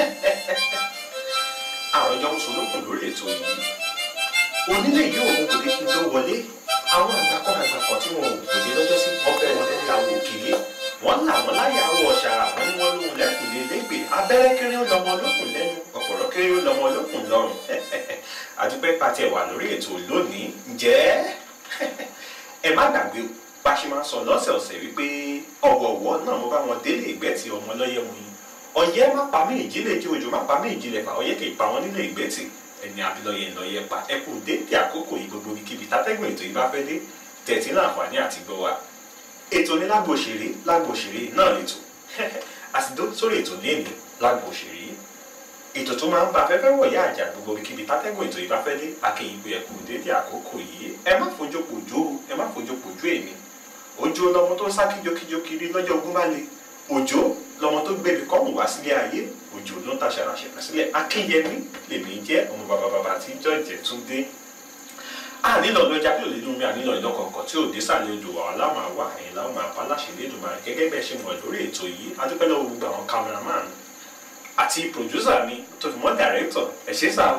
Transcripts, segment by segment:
àwọn ìjọ mùsùlùmí lórí ètò yìí onílé yìí òun kò dé kí n tó wọlé àwọn àgbàkọ àgbàkọ tí wọn ò kò dé lọ́jọ́ sí wọn fẹ́ wọn lẹ́yìn àwọn òkèlè wọn là wọn láyà àwọ̀ ọ̀ṣàrà wọn ni wọn lóhun lẹ́kùn lé lẹ́gbẹ̀ abẹ́rẹ́ kéré ó lọmọ lókùn lẹ́nu ọ̀pọ̀lọ́ kéré ó lọmọ lókùn lọ́rùn àdúpẹ́ pàtẹ wà lórí ètò lónìí ǹjẹ́ ẹ má gbàgbé o bá a ṣe máa ń sọ lọ́sẹ̀ọ̀sẹ̀ wípé ọ̀wọ̀ọ̀wọ́ náà mo bá wọn délé ìgbẹ́ tí ọmọ lọ́yẹ̀ mu yín ọ̀yẹ́ má pa mí ìjìnlẹ̀ tí òjò má pa mí ìjìnlẹ̀ fà ọ̀yẹ́ kì í pa wọn nílé ìgbẹ́ tì ẹni abilọyẹ ńlọyẹ pa ẹ kú dédé àkókò yìí gbogbo ibikíbi tátẹ́gùn ètò yìí bá fẹ́ dé tẹ̀tí láǹfààní àti gbọ́ wa ètò ní lágbo òṣèré lágbo òṣèré náà lètò àsìdó sórí ètò léèní lágbo òṣèré ètò tó máa ń ba afẹ́fẹ́ wọ̀nyá àjà gbogbo ibikíbi tátẹ́gùn ètò yìí bá fẹ́ dé akéyìn pé ẹ kú dédé àkókò yìí ẹ má fojú pòjó ẹ má fojú pòjó èmi òjò lọmọ tó ń sá kíjokíjo kiri lọ́jọ́ ogún bá le òjò lọmọ tó gbẹ̀bí kọ́mù wá sílé ayé òjò ló ń ta ṣàràṣẹ̀rà sílẹ̀ akínyẹmí lèmi jẹ́ ọmọ bàbá bàbá tí jọ́ọ̀jẹ̀ tún dé ànílọ lọ́jà tí ò lè dùn mí ànílọ ìlọ kọ̀ọ̀kan tí ò dé sàlẹ̀ odò àwọn aláwọ̀ àwa ẹ̀yìn láwọn máa pa láṣẹ lẹ́dùn máa gẹ́gẹ́ bẹ́ẹ̀ ṣe mọ̀ lórí ètò yìí adúpẹ́ lọ́wọ́ gbogbo àwọn cameraman àti producer mi tó fi mọ́ director ẹ̀ ṣe sá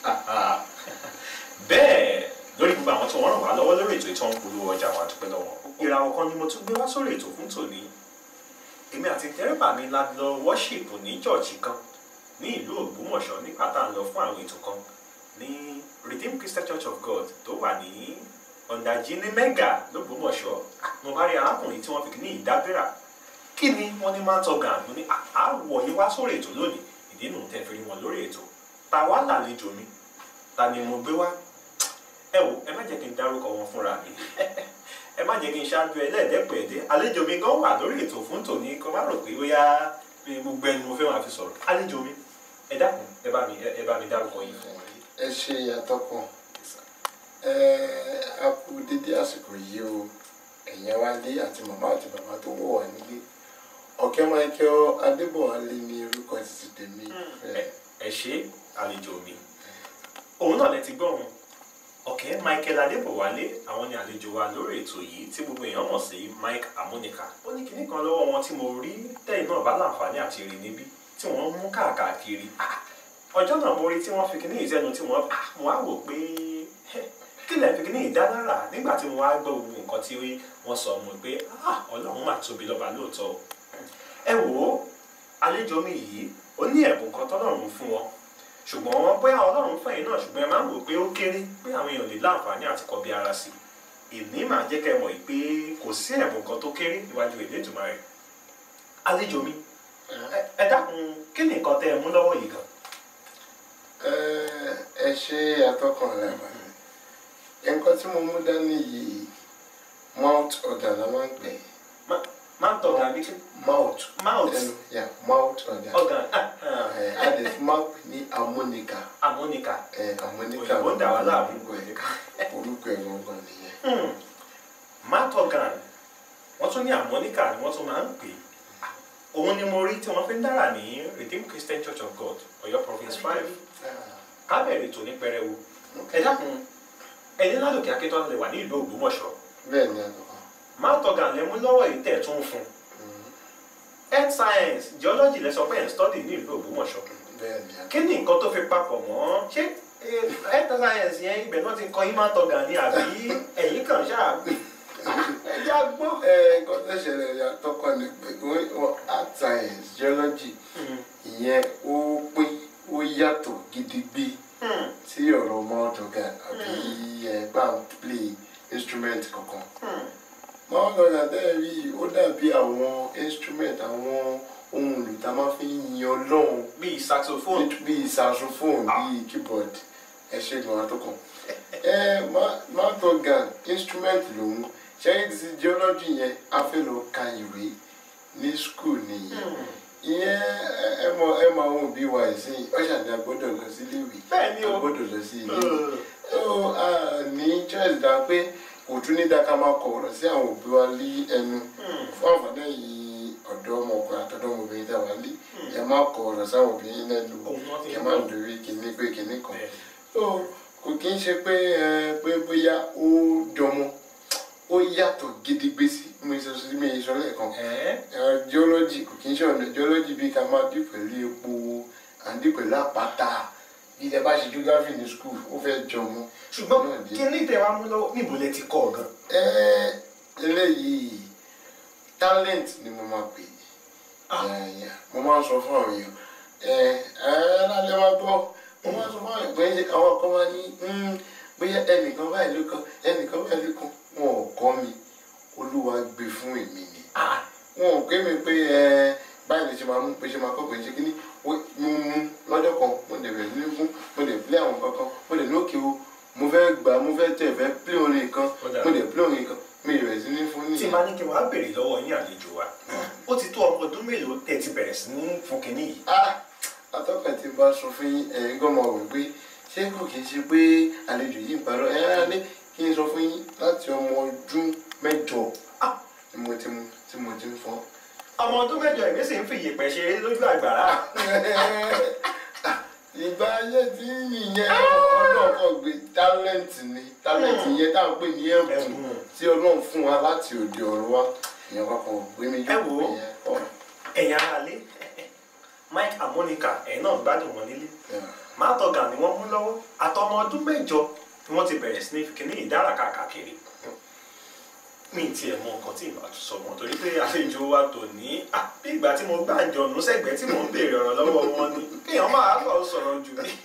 bẹ́ẹ̀ lórí gbogbo àwọn tí wọ́n ràn wá lọ́wọ́ lórí ètò ìtàn polówó ọjà wa dúpẹ́ lọ́wọ́ ìràwọ̀ kan ni mo tún gbé wá sórí ètò fún tòní èmi àti dẹ́rẹ́bà mi la lọ worship ní chọ́ọ̀chì kan ní ìlú Ògbómọ̀ṣọ́ nígbà tá à ń lọ fún àwọn ètò kan ní Redeemed Christian Church of God tó wà ní ọ̀ndàjì ní mẹ́gà lÓgbómọ̀ṣọ́ mo bá rí arákùnrin tí wọ́n fi ní ìdábẹ́rà kí ni wọ́n ní máa ń tọ́ga mo ní àwọ̀ yín wá sórí ètò lónìí ìdí nù tẹ́ fi rí wọn lórí ètò ta wá làlejò mi ta ni mo gbé wá ẹ wò ẹ má jẹ́ kí n dárúkọ wọn fúnra mi ẹ má jẹ́ kí n ṣáájú ẹlẹ́ẹ̀dẹ́pẹ̀ẹ́dẹ́ àlejò mi gan wà lórí ètò fún tòní kó má rò pé ó yá gbogbo ẹni mo fẹ́ máa fi sọ̀rọ̀ àlejò mi ẹ dákun ẹ bá mi ẹ bá mi dárúkọ yìí fún wọn. ẹ ṣe àtọkùn ẹ a kú dédé àsìkò yìí o ẹ̀yin wálé àti màmá àti bàbá tó wọ̀ wá nílé ọ̀kẹ́ Michael Adébọ̀wálé ní orúkọ títí tèmi. ẹ ṣe àlejò mi òun náà lẹ ti gbọ́ wọn ọ̀kẹ́ Michael Adébọ̀wálé àwọn ni àlejò wa lórí ètò yìí tí gbogbo èèyàn mọ̀ sí Mike Amonika ó ní kinní kan lọ́wọ́ wọn tí mo rí tẹ́yìn náà bá láǹfààní àti rí níbí tí wọ́n mú káàkiri ọjọ́ náà mo rí tí wọ́n fi kinní ìsẹ́nu tí wọ́n mo á wò pé kí lẹ́ẹ̀ fi kinní ìdálára nígbà tí mo wá gbọ́ gbogbo nǹkan tí wọ́n sọ mo pé Ọlọ́run mà tóbi lọ́ba lóòótọ́ ẹ wò ó àlejò mi yìí ó ní ẹ̀bùn kan tọ́lọ́run fún wọn ṣùgbọ́n bóyá ọlọ́run fún ẹ̀yin náà ṣùgbọ́n ẹ máa ń wò pé ó kéré pé àwọn èèyàn lè láǹfààní àti kọbi ara sí i èmi máa jẹ́ kẹ́ mọ̀ pé kò sí ẹ̀bùn kan tó kéré níwájú Elédùmarè àlejò mi ẹ dákun kí ni nǹkan tẹ́ ẹ mú lọ́wọ́ yìí gan. ẹ ṣe àtọkùn rẹ nǹkan tí mo mú dání yìí mouth organ la máa ń pè é máa ń tọ́ka bí kí. mouth mouth ẹnu ya mouth organ organ ẹ a lè fi máa pè ní harmonica harmonica ẹ harmonica òyìnbó ń dà wá láàmú orúkọ ẹ orúkọ ẹ gbọngàn nìyẹn. mouth organ wọ́n tún ní harmonica ni wọ́n tún máa ń pè é òun ni mo rí tí wọ́n fi ń dára ní Redeemed Christian Church of God Ọ̀yọ́ province five kábẹ̀rẹ̀ tó ní pẹrẹwu ẹ dákun ẹni ládòkè akíntọ́ lè wà ní ìlú Ògbómọ̀ṣọ́ bẹ́ẹ̀ ni àtọkùn. mouth organ lẹ mú lọ́wọ́ yìí tẹ̀ tún fún health science geology lẹ sọ pé ẹ̀ ń study ní ìlú Ògbómọ̀ṣọ́ bẹ́ẹ̀ ni àtọkùn. kí ni nǹkan tó fi papọ̀ mọ́ ṣé health science yẹn ibẹ̀ náà ti kọ́ yín mouth organ ni àbí ẹ̀yìn kan ṣáà ẹ já gbọ́. ẹ nǹkan tó ṣẹlẹ̀ yàtọ̀kọ̀ ni pé wọ́n art science geology ìyẹn ó pé ó yàtọ̀ gidigbi sí ọ̀rọ̀ mouth organ àbí ẹ̀ bá ń play instrument kankan. mouth organ tẹ́ ẹ rí ó dàbí àwọn instrument àwọn ohun èlò tá a máa fi ń yin ọlọ́run bíi saxophone. bíi saxophone bíi keyboard ẹ ṣe gan àtọkùn. ẹ mouth organ instrument lòun ṣẹ́yìn ti geology yẹn a fẹ́ lọ ka ìwé ní school nìyẹn ìyẹn ẹ mọ ẹ mọ àwọn òbí wa ẹ̀sìn ọ̀ṣàdé agbọ́dọ̀ lọ sí iléèwé bẹ́ẹ̀ ni o agbọ́dọ̀ lọ sí iléèwé ó ní choice dá pé kò tún ní dáká máa kọ ọ̀rọ̀ sí àwọn òbí wa lé ẹnu fún àǹfààní yìí ọ̀dọ́ ọmọkùnrin àtọ́dọ́ ọmọbìnrin tá a wà lé ẹ má kọ ọ̀rọ̀ sáwọn obìnrin lẹ́nu kẹ má dorí kinní pé kinní kan kò kí ń ṣe pé pé bóyá ó dọmọ ó yàtọ̀ gidigbe sí mi sọ sí mi sọ lẹ́ẹ̀kan geology kò kí n ṣe ọ̀nà geology bí ká máa dì pẹ̀lú epo à ń dì pẹ̀lú àpáta bí ẹ bá ṣe geography ní school ó fẹ́ jọ mọ́. ṣùgbọ́n náà dé. kí ní ìtẹ̀ wa mú lọ́wọ́ níbo lẹ ti kọ́ ọ gan. ẹ eléyìí talent ni mo máa pè Ah. é mo máa ń sọ fún àwọn èèyàn ẹ ẹ lálẹ́ máa gbọ́ mo máa ń sọ fún àwọn èèyàn pé àwọn kan máa ní "Hmm, bóyá ẹnìkan báyìí ló kan ẹnìkan báyìí ló kan wọn ò kọ́ mi olúwa gbé fún èmi ni Ah, wọn ò pè mí pé ẹ báyìí lè ṣe máa mú pé ṣe máa kọ́ pé ṣe kí ni mo mú lọ́jọ́ kan mo dẹ̀ bẹ̀rẹ̀ sí ní fún mo dẹ̀ play àwọn kankan mo dẹ̀ ní òkè o mo fẹ́ gbà mo fẹ́ tẹ̀ fẹ́ play orin kan Ó dára. mo dẹ̀ play orin kan mi ì bẹ̀rẹ̀ sí ní fún tí ní. máa ní kí wọ́n á béèrè lọ́wọ́ yín àlejò wa ó ti tó ọmọ ọdún mélòó tẹ̀ ti bẹ̀rẹ̀ sí ní fún kinní yìí. ah atọ́kàn tí n bá sọ fún yín ẹ̀yin gan máa wò pé ṣé kò kí n ṣe pé àlejò yìí ń parọ́ ẹ̀ ẹ́ ní kí n sọ fún yín láti ọmọ ọdún mẹ́jọ Ah. tí mo ti mu tí mo ti ń fọ́. ọmọ ọdún mẹ́jọ ìwé sì ń fi ìyèpẹ̀ ṣeré lójú àgbàrá. ìgbà ayé tí nìyẹn ọlọ́kọ̀ gbé tálẹ́ǹtì ni tálẹ́ǹtì yẹn tá à ń pè ní ẹ̀bùn Ẹ̀bùn. tí ọlọ́run fún wa láti òde ọ̀run wa ìyẹn kankan gbé mi Ẹ wò ó. ìyẹn kọ́. ẹ̀yin ara lé Mike and Monica ẹ̀yin náà gbádùn wọn nílé Yeah. mátọ̀gà ni wọ́n mú lọ́wọ́ àtọmọ ọdún mẹ́jọ ni wọ́n ti bẹ̀rẹ̀ sí ní fi kinní ìdára káàkiri mi ì tiẹ̀ mọ nǹkan tí ìbá tún sọ wọn torí pé àlejò wa tò ní ah, bí ìgbà tí mo gbà jọ̀nù sẹ́gbẹ̀ẹ́ tí mò ń béèrè ọ̀rọ̀ lọ́wọ́ wọn ni kéèyàn máa lọ sọ̀rọ̀ jù ní.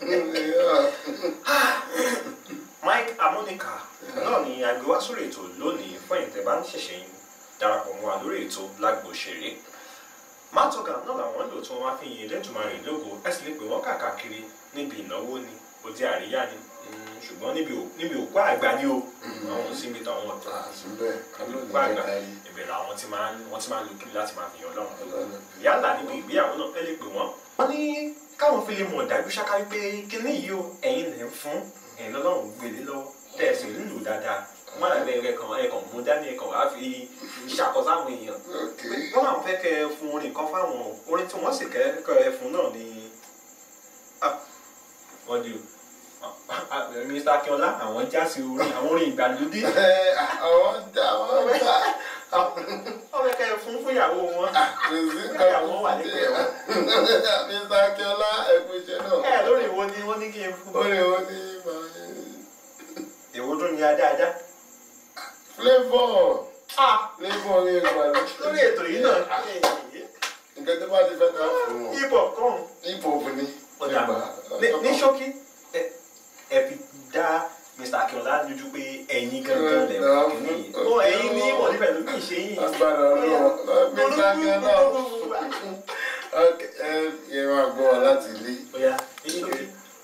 Mike and Monica náà ni àgbẹ̀ wá sórí ètò lónìí fún ìtẹ̀ bá ń ṣẹ̀ṣẹ̀ yín darapọ̀ mọ́ wa lórí ètò lágbo òṣèré mátọ̀gà náà làwọn lò tí wọ́n máa fi yin Elédùmarè lógo ẹ sì lè pè wọ́n káàkiri níbi ìnáwó ni òde àríyá ni mm, ṣùgbọ́n níbi ò- níbi òkú àgbà ni o àwọn ò síbi tàwọn ọ̀tọ̀ àtúbẹ̀ kálọ̀ ní òkú àgbà ẹ̀ka yìí. ìbẹ̀rẹ̀ àwọn tí máa ń wọ́n ti máa ń lo kiri láti máa fi yan Ọlọ́run lógo Ọlọ́run. yálà níbi ìgbéyàwó náà ẹ lè pè wọ́n. wọ́n ní káwọn fi lè mọ̀ dájú ṣáká wípé kíní yìí o ẹ̀yin lè ń fún ẹ̀yin lọ́lọ́run gbélé lọ́wọ́ tẹ̀sí nílò dáadáa wọ́n àgbẹ̀ ẹ̀kan ẹ̀kan mú dání ẹ̀kan wá fi ṣàkóso àwọn èèyàn ok wọ́n àwọn fẹ́ kẹ́ ẹ fún orin kan fáwọn orin tí wọ́n sì kẹ́ kẹ́ ẹ fún náà ni ah, wọ́n di o Ah, Mr. Akínọlá àwọn já sí orin àwọn orin ìgbàlódé ẹ àwọn dá àwọn dá àwọn wọ́n fẹ́ kẹ́ ẹ fún fún ìyàwó wọn kòsí Ìyàwó wà nípìnlẹ̀ wọn. Mr. Akínọlá ẹkú iṣẹ́ náà ẹ lórí ìwo ni wọ́n ní kí n fún ó lè wọ́n ní máa èwo tún ni adáadá flavour ah flavour ní ìgbàlódé lórí ètò yìí náà nǹkan tó bá ti fẹ́ ká fún wọn hip hop kan hip hop ni ọ̀dà ní- ní ṣókí ẹ ẹ fi dá Mr. Akínọlá lójú pé ẹ̀yin gangan lẹ̀ wọ́n kìíní yìí ó ẹ̀yin ní ìmọ̀ nípa ìlú kì í ṣe yín agbára ọlọ́wọ́ Mr. Akínọlá ok ẹ yẹ máa gbọ́ wa láti ilé. Oya, ní ṣókí.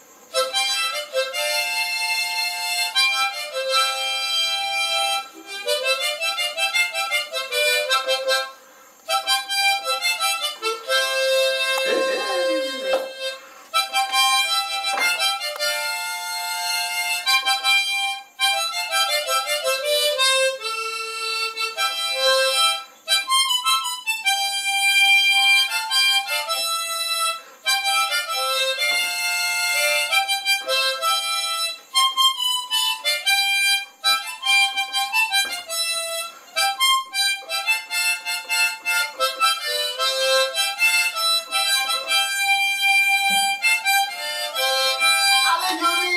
àlejò mi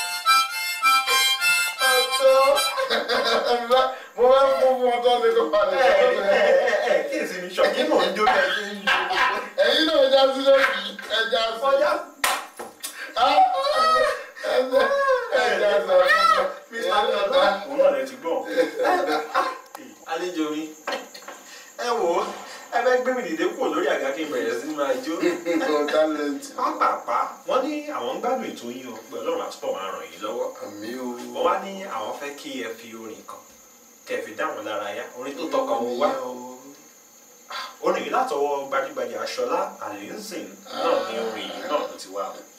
ọ̀tọ̀ mo máa ń fún fún ọtọ́ ní kó balẹ̀ Ẹ ẹ sọ́dọ̀ ẹ ẹ̀. ẹ ẹ kí èsì mi ṣọ̀kí mò ń jó bẹ́ẹ̀ kí n jó. ẹ̀yin náà já sí lórí ẹja sí Ọjà Ah, ẹja ẹja sí ọ̀tọ̀ Mr. Akínọlá òun náà lè ti gbọ́. Àlejò mi ẹ wò ó ẹ fẹ́ gbé mi dìde kúrò lórí àga kí n bẹ̀rẹ̀ sí máa jó. talent pápápá wọ́n ní àwọn ń gbádùn ètò yìí o pé ọlọ́run àtúbọ̀ máa ràn yín lọ́wọ́ àmì o wọ́n wá ní àwọn fẹ́ kí ẹ fi orin kan kẹ́ ẹ fi dá wọn lára yá orin tó tọkọ wọn wá orin yìí látọwọ́ gbajúgbajà aṣọlá àlẹ́sìn náà ní orin yìí náà ló ti wá o.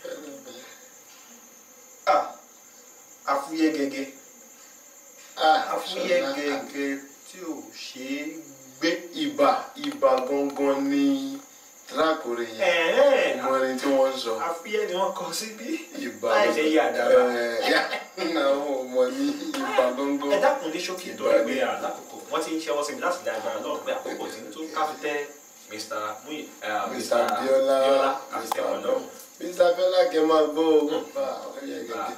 Ah, afúyẹ́ gẹ́gẹ́ afúyẹ́ gẹ́gẹ́ tí ò ṣe é gbé. ibà ibà gangan ní tíráàkùrì yẹn Ẹ̀ẹ́n, ọmọ ẹni tí wọ́n ń sọ afúyẹ́ ni wọ́n kọ síbí ibà láì ṣe yí àdàbà. àwọn ọmọ ní ibà ẹ gangan dákun ní ṣókí tó ẹgbẹ́ àlákòókò wọ́n ti ń ṣẹ́wọ́ sí mi láti dá agbára náà pé àkókò tí ń tó ká fi tẹ́ mr muyi Mr. Biola biola Mr. àtẹwọn lọ́rùn. Mr. Biola kẹ máa gbọ́ o bá ọ yẹ gẹ́gẹ́.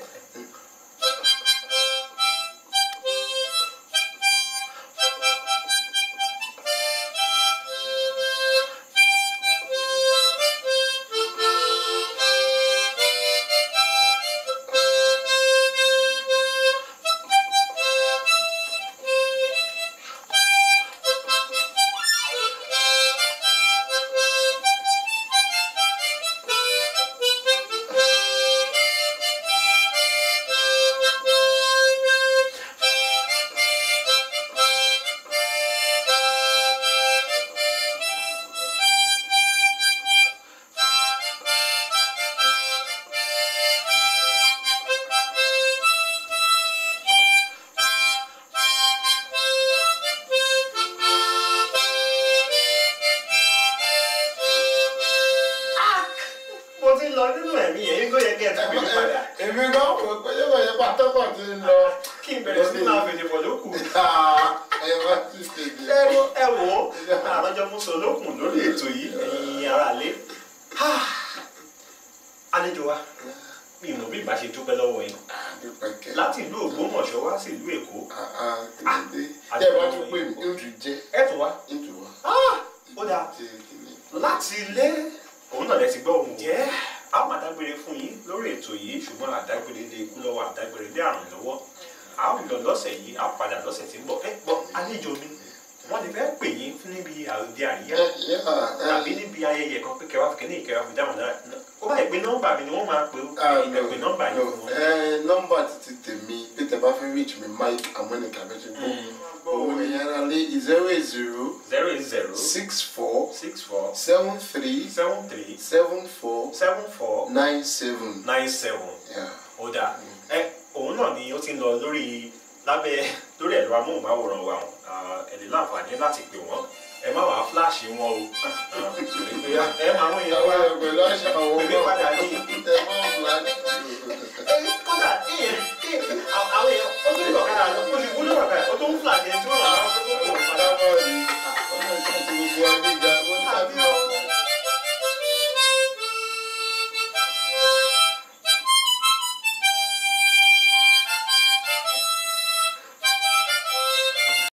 mo ti lọ nínú ẹ̀mí yẹn yín kó yẹ kí ẹ tún mi padà èmi gan wò pé yóò yẹ pátákó ti ń lọ. kí n bẹ̀rẹ̀ sí máa fèdè pọ̀ lókù. ẹ má ti ṣèjì ẹ wo ẹ wò ó àrọ́jọ mú sọ lókun lórí ètò yìí ẹ̀yin ara lé. àlejò wa mi ò mọ̀ bí ìbá ṣe dúpẹ́ lọ́wọ́ yín àdúpẹ́kẹ́. láti ìlú Ògbómọ̀ṣọ́ wá sí ìlú Èkó kìlódé tẹ́ ẹ bá tún pè mí ń tún jẹ́ ẹ tún wá. ń tún wá. ó dáa jẹ́ kìíní. láti ilé òun náà lẹ ti gbọ́ ohun jẹ́ a máa dágbére fún yín lórí ètò yìí ṣùgbọ́n àdágbére lé ikú lọ́wọ́ àdágbére lé àrùn lọ́wọ́ a ó lọ lọ́sẹ̀ yìí a padà lọ́sẹ̀ tí ń bọ̀ ẹ gbọ́ àlejò mi wọ́n ti fẹ́ pè yín fún níbi àròdì àríyá ẹ yẹ tàbí níbi ayẹyẹ kan pé kẹwàá fìkẹ́ ní ìkẹwàá fi dáhùn náà ó bá yẹ pé nọ́mbà mi ni wọ́n máa pè ó ìpè nọ́mbà yìí fún wọn. nọ́mbà títí tèmi pé tẹ́ bá fẹ́ reach mi mike amúnika bẹ́ẹ̀ gbọ́ òun ẹ̀yà ara lé zero eight zero zero eight zero six four six four seven three seven three seven four seven four nine seven. nine seven. Yeah. ó dáa ẹ òun náà ni ó ti ń lọ lórí lábẹ́ lórí ẹ̀rọ amóhùnmáwòrán wa ẹ lè láǹfààní láti pè wọ́n ẹ má wàá fíláàṣì wọn o ẹ máa wọ́n yẹn àwọn wá ẹgbẹ́ lọ́sàn-án àwọn pèmí padà ní ẹ̀ máa ń flag.